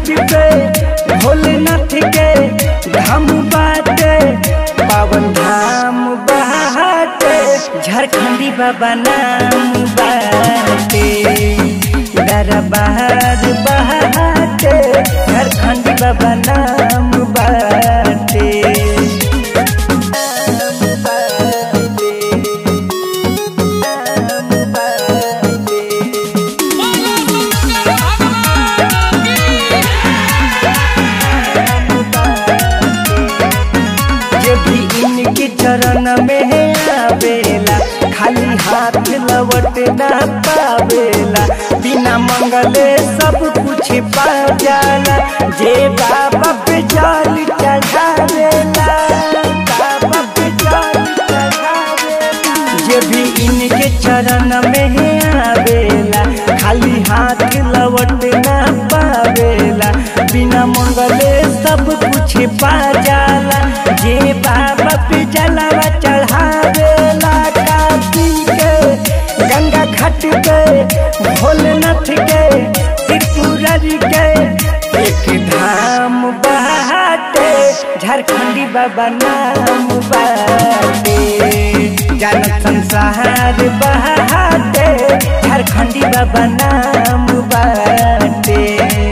घाट पे भोलेनाथ के धाम बाटे पावन धाम बाटे झारखंडी बाबा नाम बाटे दरबार बाटे झारखंडी बाबा नाम बाटे नाम बाटे नाम बाटे जे भी इनके चरण में आवेला खाली हाथ लवट ना पावेला बिना मंगले सब कुछ पा जाला जे बाबा पे जल चढ़ावेला बाबा पे जल चढ़ावेला जे भी इनके चरण में आवेला खाली हाथ लवट ना पावेला बिना मंगले सब कुछ पा जाला जे बाबा पे जलावा चढ़ावेला कार्तिक के गंगा घाट के भोलेनाथ के त्रिपुरारी के एक धाम बाटे झारखंडी बाबा नाम बाटे जानत संसार बाटे झारखंडी बाबा नाम बाटे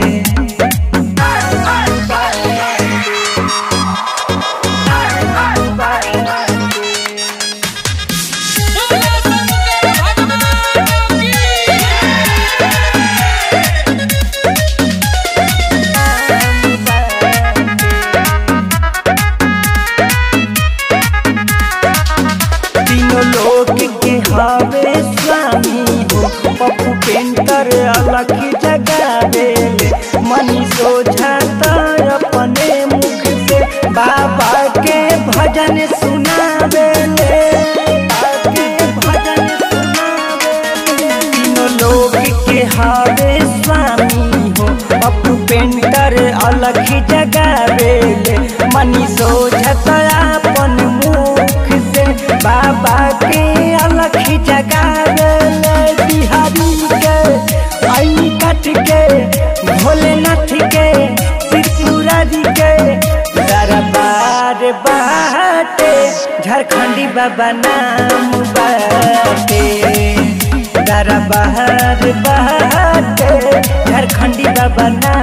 तीनों लोग के हवे स्वामी हो पप्पू पेंटर अलग जगावेले मनी सोझाता अपने मुख से बाबा के भजन सुनावेले बाबा के भजन सुनावेले तीनों लोग के हवे स्वामी हो पप्पू पेंटर अलग जगावेले मनी सोझता अपन मुख से बाबा के अलग जगावेले बिहारी के आई कट के भोलेनाथ के त्रिपुरारी के दरबार बाटे झारखंडी बाबा नाम बाटे दरबार बाटे झारखंडी बाबा नाम